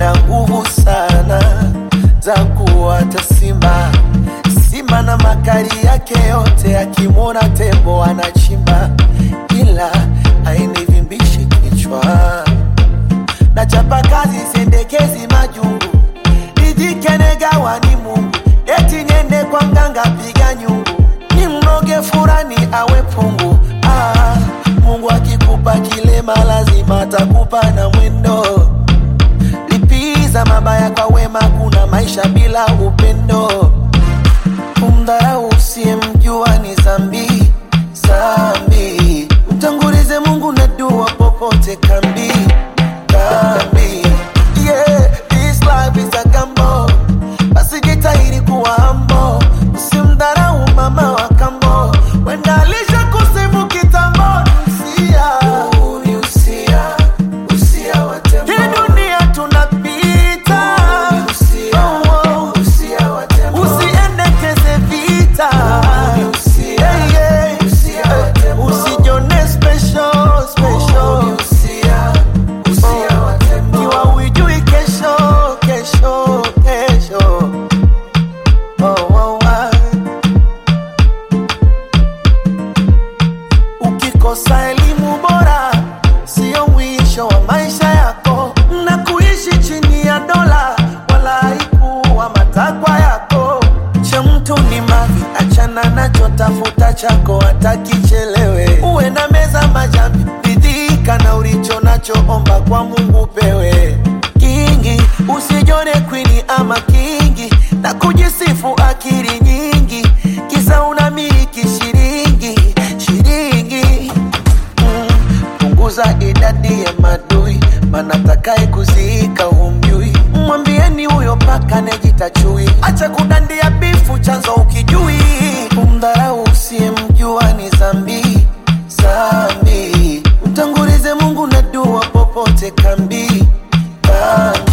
ana nguvu sana za kuwata simba. Simba na makali yake yote, akimwona tembo anachimba, ila hainivimbishi kichwa. Na chapa kazi sendekezi majungu, nijikenagawa ni Mungu, eti niende kwa mganga piga nyungu, ni mnoge furani awe pungu. Ah, Mungu akikupa kilema lazima atakupa na mwendo lipiza mabaya kwa wema, kuna maisha bila upendo. Kumdharau usiyemjua ni zambi zambi, mtangulize Mungu na dua popote kambi kambi. Yeah, this life is a gamble, basi jitahidi kuwa humble, usimdharau mama wa kambo, wenda alisha kusifu kitambo. Usia, ni usia, usia wa tembo. Hii dunia tunapita, Oh, oh. usiendekeze vita, Yeah, yeah. usijone special, special. Kiwa hujui kesho, kesho, kesho. Oh, oh, ah. Ukikosa elimu bora sio mwisho wa maisha yako, na kuishi chini ya dola wala haikuwa matakwa yako. Cha mtu ni mavi, achana nacho, tafuta chako hata kichelewe. Uwe na meza majambi, ridhika na ulicho nacho, omba kwa Mungu pewe kingi, usijone kwini ama kingi na kujisifu akili nyingi, kisa unamiliki shilingi shilingi mm, punguza idadi ya madui, maana takaye kuziika humjui. Mwambieni huyo paka nejita chui, acha kudandia bifu, chanzo ukijui. Kumdharau usiyemjua ni zambi zambi, mtangulize Mungu na dua popote kambi kambi.